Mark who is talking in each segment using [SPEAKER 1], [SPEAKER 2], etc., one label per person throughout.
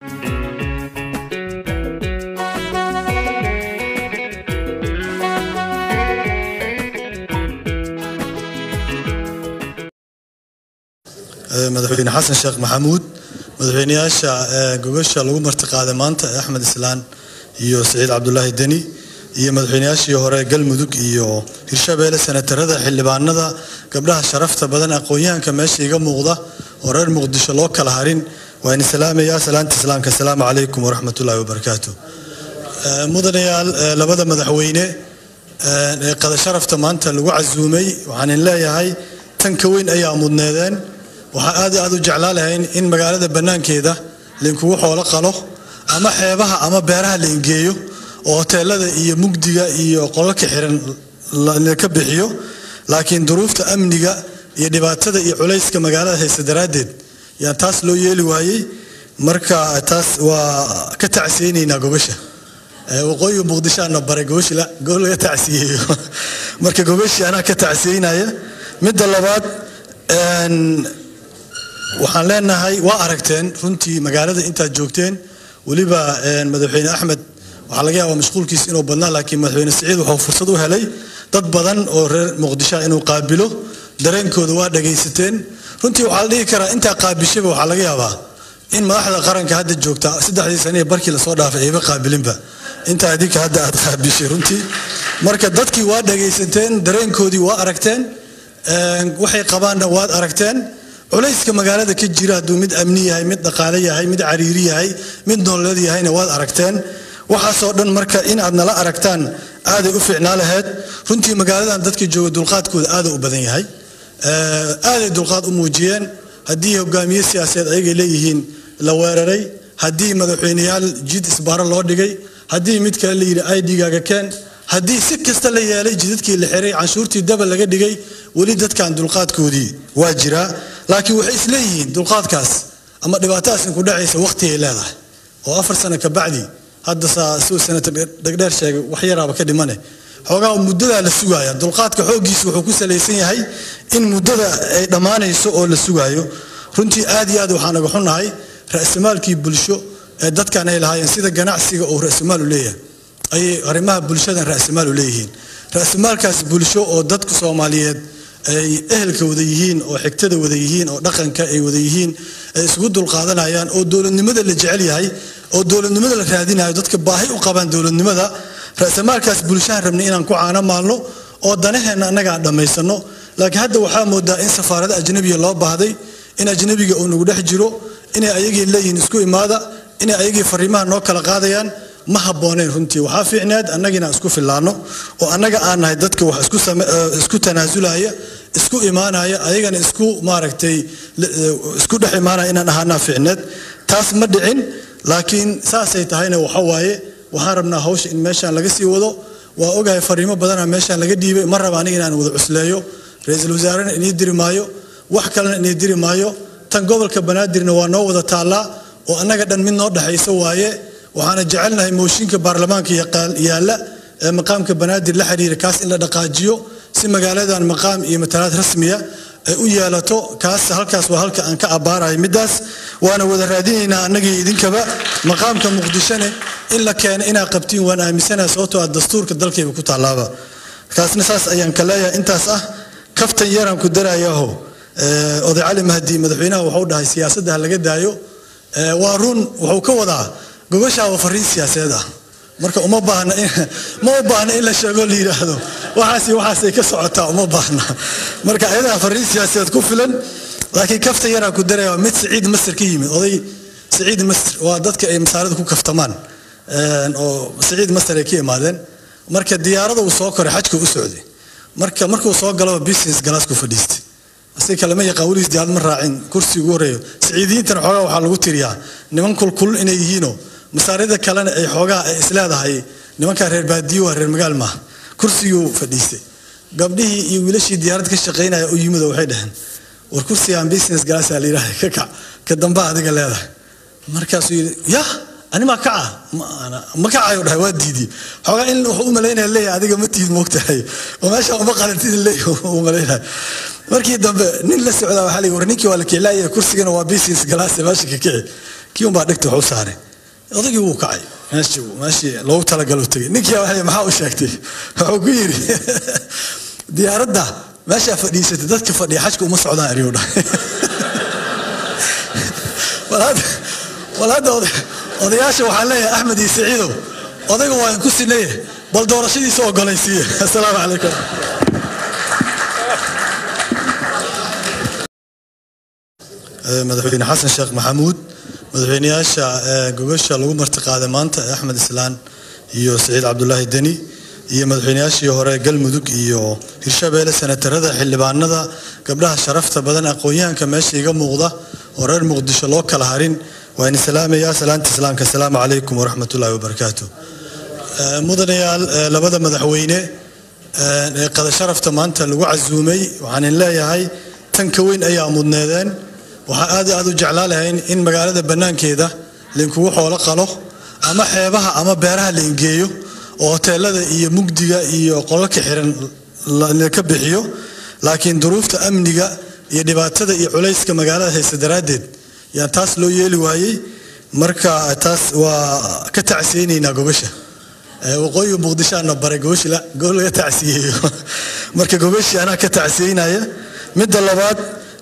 [SPEAKER 1] madaxweyne xasan sheekh maxamuud madaxweyneyaasha gogasha lagu martiqaaday maanta ee axmed islaan iyo siciid cabdulaahi deni iyo madaxweyneyaashii hore galmudug iyo hirshabeelle senatarada xildhibaanada gabdhaha sharafta badan aqoon-yahanka meesha iga muuqda oo reer muqdisho loo kala harin waa idin salaamayaa salaanta islaamka asalaamu calaykum waraxmatullaahi wabarakaatu mudanayaal labada madaxweyne ee qada sharafta maanta lagu casuumay waxaan in leeyahay tan ka weyn ayaa mudneedeen waxaa aad aad u jeclaa lahayn in magaalada bannaankeeda lainkugu xoolo qalo ama xeebaha ama beeraha la ingeeyo oo hoteelada iyo mugdiga iyo qolalka xiran laka bixiyo laakiin duruufta amniga iyo dhibaatada iyo culayska magaalada haysta daraaddeed yaan taas loo yeeli waayey marka taas waa ka tacsiyeynaynaa gogasha waqooyiga muqdishoana baray gogashi gobol laga tacsiyeeyo marka gogashii anaa ka tacsiyeynaya midda labaad waxaan leenahay waa aragteen runtii magaalada intaad joogteen weliba madaxweyne axmed waxaa laga yaabaa mashquulkiisa inuu badnaa laakiin madaxweyne siciid wuxuu fursad u helay dad badan oo reer muqdishoa inuu qaabilo dareenkooda waa dhagaysateen runtii waxaa la dhihi karaa intaa qaabishaba waxaa laga yaabaa in madaxda qaranka hadda joogta saddexdii sane ee barkii lasoo dhaafay ayba qaabilinba intaa adinka hadda aad qaabishay runtii marka dadkii waa dhagaysateen dareenkoodii waa aragteen waxay qabaanna waad aragteen culayska magaalada ka jira hadduu mid amni yahay mid dhaqaale yahay mid cariiri yahay mid nololeed yahayna waad aragteen waxaasoo dhan marka in aad nala aragtaan aaday u fiicnaa laheyd runtii magaaladan dadka jooga dulqaadkooda aada u badan yahay aaday dulqaad u muujiyeen haddii hogaamiye siyaasadeed ayagay leeyihiin la weeraray haddii madaxweyneyaal jid isbaaro loo dhigay haddii mid kale la yidhi idgaaga keen haddii si kasta la yeelay jidadkii la xiray canshuurtii daba laga dhigay weli dadkan dulqaadkoodii waa jiraa laakiin waxay isleeyihiin dulqaadkaas ama dhibaatadaas inku dhacaysa waqtigay leedahay oo afar sano ka bacdi hadda suu senator dhegdheer sheegay wax yaraaba ka dhimane xoogaa muddadaa la sugaaya dulqaadka xooggiisa wuxuu ku salaysan yahay in muddada ay dhammaanayso oo la sugaayo runtii aad iyo aad waxaan naga xunnahay ra'simaalkii bulsho ee dadkan ay lahaayeen sida ganacsiga uu ra'simaal u leeyahay ayay arrimaha bulshadan ra'simaal u leeyihiin ra'simaalkaas bulsho oo dadka soomaaliyeed ay ehelka wada yihiin oo xigtada wada yihiin oo dhaqanka ay wada yihiin ay isugu dulqaadanayaan oo dowladnimada la jecel yahay oo dowladnimada la raadinayo dadka baahi u qabaan dowladnimada ra'samaalkaas bulshahan rabnay inaan ku caano maalno oo danaheenna annaga aan dhammaysano laakiin hadda waxaa moodaa in safaarada ajnabiga loo baahday in ajnabiga uu nagu dhex jiro inay ayagii leeyihiin isku imaada inay ayagii fariimaha noo kala qaadayaan ma habbooneyn runtii waxaa fiicneed annagina isku fillaano oo annaga aan nahay dadka wax isku tanaasulaya isku imaanaya ayagana isku maaragtay isku dhex imaanaya inaan ahaanaa fiicneed taas ma dhicin laakiin saasay tahayna waxa waaye waxaan rabnaa hawsha in meeshaan laga sii wado waa ogahay fariimo badana meeshaan laga dhiibay ma raba aniga inaan wada cusleeyo ra-iisul wasaarena inii diri maayo wax kalena inii diri maayo tan gobolka banaadirna waa noo wada taallaa oo annaga dhan mid noo dhexaysa waaye waxaana jecelnahay mooshinka baarlamaanka yaalla ee maqaamka banaadir la xiriira kaas in la dhaqaajiyo si magaaladan maqaam iyo matalaad rasmiya ay u yeelato kaas halkaas waa halka aan ka abbaarahay middaas waana wada raadinaynaa annagii idinkaba maqaamka muqdishone in la keeno inaa qabtiin waan aaminsanaha sababtoo ah dastuurka dalkayba ku tallaaba kaasna saas ayaan ka leeyahay intaas ah kaftan yaraan ku darayaaho oday cali mahdi madaxweynaha wuxuu dhahay siyaasadda ha laga daayo waa run wuxuu ka wadaa gogashaa waa fariin siyaasadeed ah marka uma baahna ma u baahna in la sheego la yidhaahdo waxaas waxaasay ka socotaa uma baahna marka ayadaa fariin siyaasadeed ku filan laakiin kafta yaraa ku daraya waa mid siciid masir ka yimid oday siciid masir waa dadka ay masaarida ku kaftamaan oo siciid masir ay ka imaadeen marka diyaarada uu soo koray xajka u socday marka markuu soo galaba business galaas ku fadhiistay asi kalema yaqaan weligiis diyaarad ma raacin kursi ugu horeeyo siciidiyiintana xoogaa waxaa lagu tiriyaa niman kulkulul inay yihiinoo masaarida kalena ay xoogaa ay isleedahay nimankaa reer baadiyo waa reer magaal maaha kursiguu fadhiistay gabdhihii iyo wiilashii diyaarad ka shaqaynaya u yimid oo waxay dhaheen war kursigaan business galaasaa la yidhaha ka kac ka damba adiga leedahay markaasuu yidhi yah animaa kaca ma kacayo dhahay waa diidiyey xoogaa in wuxuu u malaynaya leeyahay adiga ma tiid moogtahay oo meesha uma qalantid leeyahay u malaynaya markii dambe nin la socdaa waxaa la war ninkii waa la kiclaaya kursigana waa business galaase meesha ka kici kii unbaa dhigta wax u saaray odagii wuu kacay meeshii meeshii loogu talagalo tegay ninkii waxay maxaa u sheegtay wuxuu ku yidhi diyaaradda meeshaa fadhiisatay dadka fadhiya xajka uma socdaan eriyuu dhahay wal hadda odayaasha waxaan leeyahay axmed iyo saciidow odayga waa ku sinaye bal doorashadiisa ogolaysiiye assalaamu calaykum madaxweyne xasan sheekh maxamuud madaxweyneyaasha gogasha lagu martiqaaday maanta axmed islaan iyo saciid cabdulaahi deni iyo madaxweyneyaashii hore galmudug iyo hirshabeelle senatarada xildhibaanada gabdhaha sharafta badan aqoon-yahanka meesha iga muuqda oo reer muqdisho loo kala harin waa in salaamayaa salaanta islaamka asalaamu calaykum waraxmatullaahi wabarakaatu mudanayaal labada madaxweyne ee qada sharafta maanta lagu casuumay waxaan in leeyahay tan ka weyn ayaa mudneedeen waxaa aad aad u jeclaa lahayn in magaalada bannaankeeda lainkugu xoolo qalo ama xeebaha ama beeraha la ingeeyo oo hoteelada iyo mugdiga iyo qolalka xiran laka bixiyo laakiin duruufta amniga iyo dhibaatada iyo culayska magaalada haysta daraaddeed yaa taas loo yeeli waayey marka taas waa ka tacsiyeynaynaa gogasha waqooyiga muqdishoana baray gogashi gobol laga tacsiyeeyo marka gogashi anaa ka tacsiyeynaya midda labaad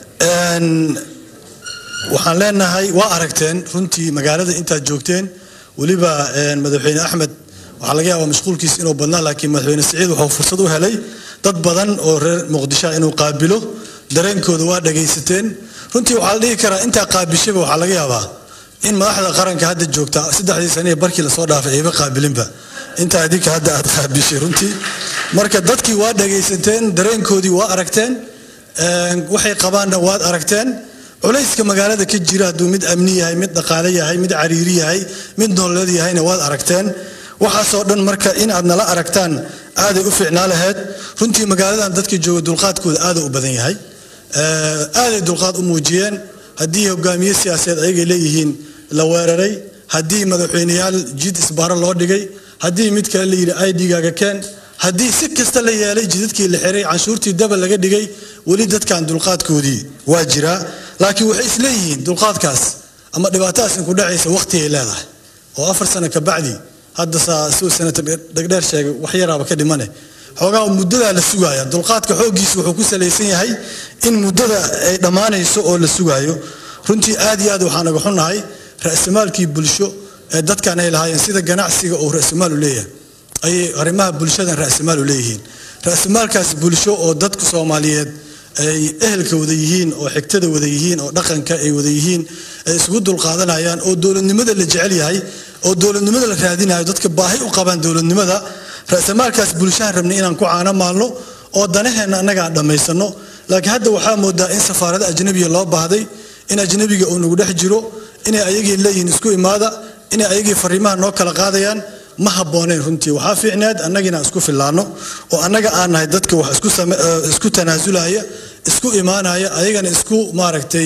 [SPEAKER 1] waxaan leenahay waa aragteen runtii magaalada intaad joogteen weliba madaxweyne axmed waxaa laga yaabaa mashquulkiisa inuu badnaa laakiin madaxweyne siciid wuxuu fursad u helay dad badan oo reer muqdishoa inuu qaabilo dareenkooda waa dhagaysateen runtii waxaa la dhihi karaa intaa qaabishaba waxaa laga yaabaa in madaxda qaranka hadda joogta saddexdii sane ee barkii lasoo dhaafay ayba qaabilinba intaa adinka hadda aad qaabishay runtii marka dadkii waa dhagaysateen dareenkoodii waa aragteen waxay qabaanna waad aragteen culayska magaalada ka jira hadduu mid amni yahay mid dhaqaale yahay mid cariiri yahay mid nololeed yahayna waad aragteen waxaasoo dhan marka in aad nala aragtaan aaday u fiicnaa laheyd runtii magaaladan dadka jooga dulqaadkooda aada u badan yahay aaday dulqaad u muujiyeen haddii hogaamiye siyaasadeed ayagay leeyihiin la weeraray haddii madaxweyneyaal jid isbaaro loo dhigay haddii mid kale la yidhi idgaaga keen haddii si kasta la yeelay jidadkii la xiray canshuurtii daba laga dhigay weli dadkan dulqaadkoodii waa jiraa laakiin waxay isleeyihiin dulqaadkaas ama dhibaatadaas inku dhacaysa waqtigay leedahay oo afar sano ka bacdi hadda suu senator dhegdheer sheegay wax yaraaba ka dhimane xoogaa muddadaa la sugaaya dulqaadka xooggiisu wuxuu ku salaysan yahay in muddada ay dhammaanayso oo la sugaayo runtii aad iyo aad waxaan naga xunnahay ra'simaalkii bulsho ee dadkan ay lahaayeen sida ganacsiga uu ra'simaal u leeyahay ayay arrimaha bulshadan ra'simaal u leeyihiin ra'simaalkaas bulsho oo dadka soomaaliyeed ay ehelka wada yihiin oo xigtada wada yihiin oo dhaqanka ay wada yihiin ay isugu dulqaadanayaan oo dowladnimada la jecel yahay oo dowladnimada la raadinayo dadka baahi u qabaan dowladnimada ra'samaalkaas bulshahan rabnay inaan ku caano maalno oo danaheenna annaga aan dhammaysano laakiin hadda waxaa moodaa in safaarada ajnabiga loo baahday in ajnabiga uu nagu dhex jiro inay ayagii leeyihiin isku imaada inay ayagii fariimaha noo kala qaadayaan ma habbooneyn runtii waxaa fiicneed annagiina isku fillaano oo annaga aan nahay dadka wax isku tanaasulaya isku imaanaya ayagana isku maaragtay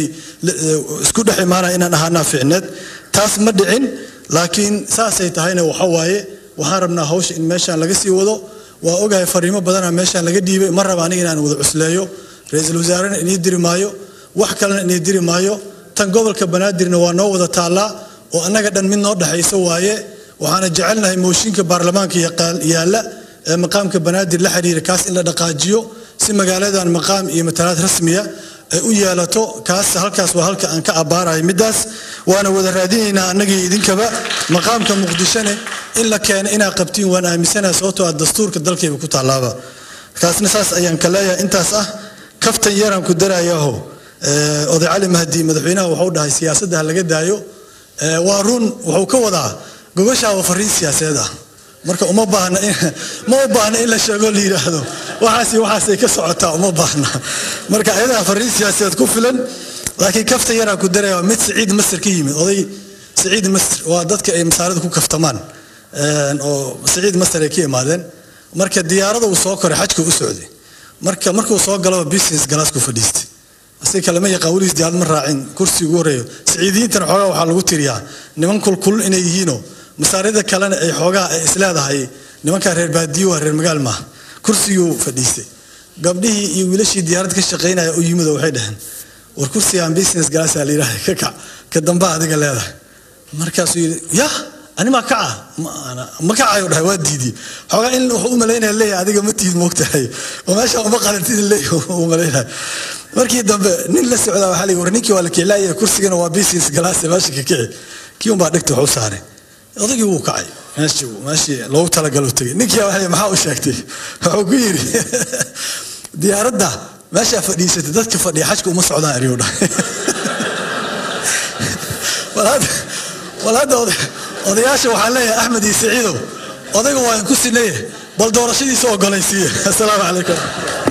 [SPEAKER 1] isku dhex imaanaya inaan ahaanaa fiicneed taas ma dhicin laakiin saasay tahayna waxa waaye waxaan rabnaa hawsha in meeshaan laga sii wado waa ogahay fariimo badana meeshaan laga dhiibay ma raba aniga inaan wada cusleeyo ra-iisul wasaarena inii diri maayo wax kalena inii diri maayo tan gobolka banaadirna waa noo wada taallaa oo annaga dhan mid noo dhexaysa waaye waxaana jecelnahay mooshinka baarlamaanka yaalla ee maqaamka banaadir la xiriira kaas in la dhaqaajiyo si magaaladan maqaam iyo matalaad rasmiya ay u yeelato kaas halkaas waa halka aan ka abbaarayo middaas waana wada raadinaynaa annagii idinkaba maqaamka muqdishone in la keeno inaa qabtiin waan aaminsanaha sababtoo ah dastuurka dalkayba ku tallaaba kaasna saas ayaan ka leeyahay intaas ah kaftan yaraan ku darayaho oday cali mahdi madaxweynaha wuxuu dhahay siyaasadda ha laga daayo waa run wuxuu ka wadaa gogoshaa waa fariin siyaasadeed ah marka uma baahna ma u baahna in la sheego la yidhaahdo waxaasi waxaasay ka socotaa uma baahna marka ayadaa fariin siyaasadeed ku filan laakiin kafta yaraa ku daraya waa mid siciid masir ka yimid oday siciid masir waa dadka ay masaarida ku kaftamaan oo siciid masir ay ka imaadeen marka diyaarada uu soo koray xajka u socday marka markuu soo galaba business galaasku fadhiistay asi kalema yaqaan weligiis diyaarad ma raacin kursi ugu horeeyo siciidiyiintana xoogaa waxaa lagu tiriyaa niman kulkul inay yihiinoo masaarida kalena ay xoogaa ay isleedahay nimankaa reer baadiyo waa reer magaal maaha kursiguu fadhiistay gabdhihii iyo wiilashii diyaarad ka shaqaynaya u yimid oo waxay dhaheen war kursigaan business galaasaa la yidhahda ka kac ka damba adiga leedahay markaasuu yidhi ya animaa kaca ma kacayo dhahay waa diidi xoogaa in wuxuu u malaynaya leeyahay adiga ma tiid moogtahay oo meesha uma qalantid leeyahay u malaynaya markii dambe nin la socdaa waxaa la war ninkii waa la kiclaaya kursigana waa business galaase meesha ka kici kii unbaa dhegta wax u saaray odagii wuu kacay meeshii meeshii loogu talagalo tegay ninkii waxay maxaa u sheegtay wuxuu ku yidhi diyaaradda meeshaa fadhiisatay dadka fadhiya xajka uma socdaan eriyuu dhahay wal hadda odayaasha waxaan leeyahay axmed iyo saciidow odayga waa in ku sinaya bal doorashadiisa ogolaysiiya asalaamu calaykum